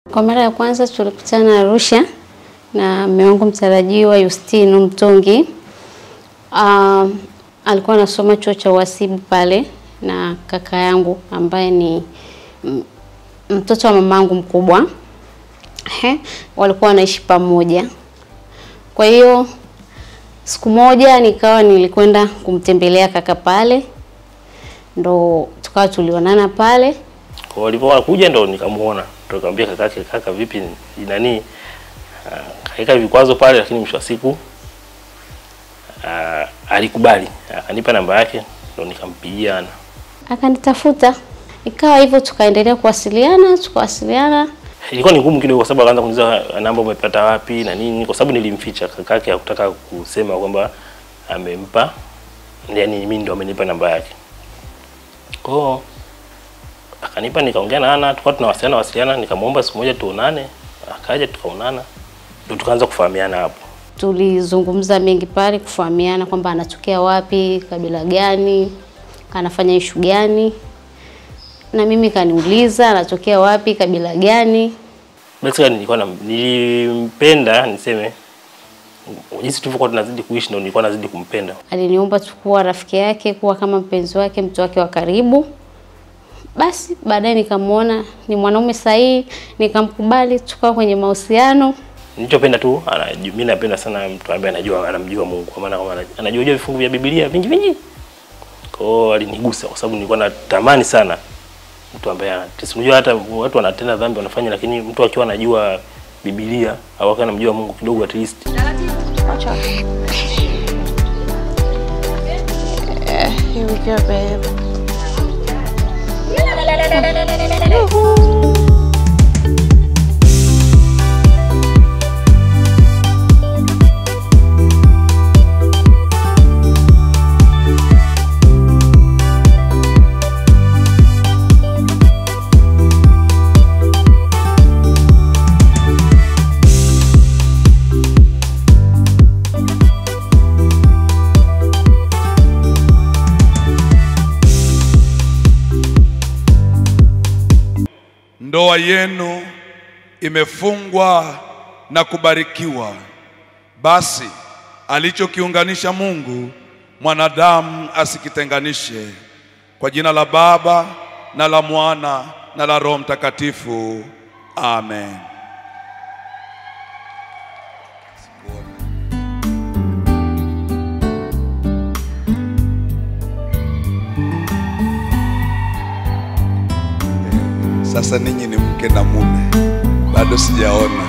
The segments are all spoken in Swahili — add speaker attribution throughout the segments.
Speaker 1: Kwa mara ya kwanza tulikutana Arusha na mume wangu mtarajiwa Yustino Mtongi. Um, alikuwa anasoma chuo cha uhasibu pale na kaka yangu ambaye ni m- mtoto wa mamangu mkubwa. He, walikuwa wanaishi pamoja. Kwa hiyo siku moja nikawa nilikwenda kumtembelea kaka pale, ndo tukawa tulionana pale.
Speaker 2: Kwa walivyokuwa wanakuja ndo nikamuona, ndo nikamwambia kakake, kaka vipi ni nani? Uh, kaika vikwazo pale, lakini mwisho wa siku uh, alikubali akanipa namba yake, ndo nikampigia na
Speaker 1: Akanitafuta, ikawa hivyo, tukaendelea kuwasiliana, tukawasiliana.
Speaker 2: ilikuwa ni ngumu kidogo, kwa sababu akaanza kuniuliza namba umepata wapi na nini, kwa sababu nilimficha kakake, hakutaka kusema kwamba amempa, yani mimi ndo amenipa namba yake. Kwa hiyo akanipa, nikaongea na Ana, tukawa tunawasiliana wasiliana, nikamwomba siku moja tuonane, akaja tukaonana, ndo tukaanza kufahamiana hapo.
Speaker 1: Tulizungumza mengi pale, kufahamiana kwamba anatokea wapi, kabila gani, anafanya ishu gani, na mimi kaniuliza anatokea wapi, kabila gani.
Speaker 2: Basically nilikuwa na, nilimpenda niseme jinsi tulivyokuwa tunazidi kuishi ndo nilikuwa nazidi kumpenda.
Speaker 1: Aliniomba tu kuwa rafiki yake, kuwa kama mpenzi wake, mtu wake wa karibu. Basi baadaye nikamwona ni mwanaume sahihi, nikamkubali, tukawa kwenye mahusiano.
Speaker 2: Nilichopenda tu anaju- mimi napenda sana mtu ambaye anajua anamjua Mungu, kwa maana kama anajua jua vifungu vya Biblia vingi vingi. Kwa hiyo alinigusa kwa sababu nilikuwa natamani sana mtu ambaye anatesi. Unajua hata watu wanatenda dhambi wanafanya, lakini mtu akiwa anajua Biblia au akiwa anamjua Mungu kidogo at least
Speaker 3: Here we go, babe.
Speaker 4: Ndoa yenu imefungwa na kubarikiwa. Basi alichokiunganisha Mungu, mwanadamu asikitenganishe. Kwa jina la Baba na la Mwana na la Roho Mtakatifu, amen. Sasa ninyi ni mke na mume, bado sijaona.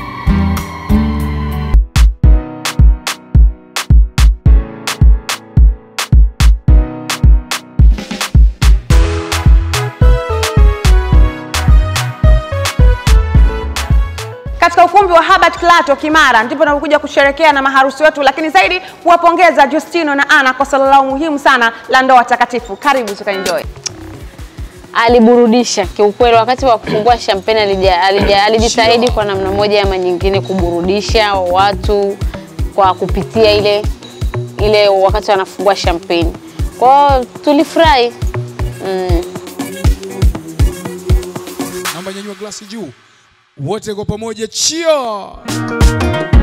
Speaker 3: Katika ukumbi wa Herbert Klato Kimara ndipo tunapokuja kusherekea na maharusi wetu, lakini zaidi kuwapongeza Justino na Ana kwa swala lao muhimu sana la ndoa takatifu. Karibu tukaenjoy.
Speaker 1: aliburudisha kiukweli. Wakati wa kufungua champagne alija, alija, alijitahidi kwa namna moja ama nyingine kuburudisha watu kwa kupitia ile ile wakati wanafungua champagne. Kwa hiyo tulifurahi mm.
Speaker 5: Naomba nyanyua glasi juu, wote kwa pamoja, cheers!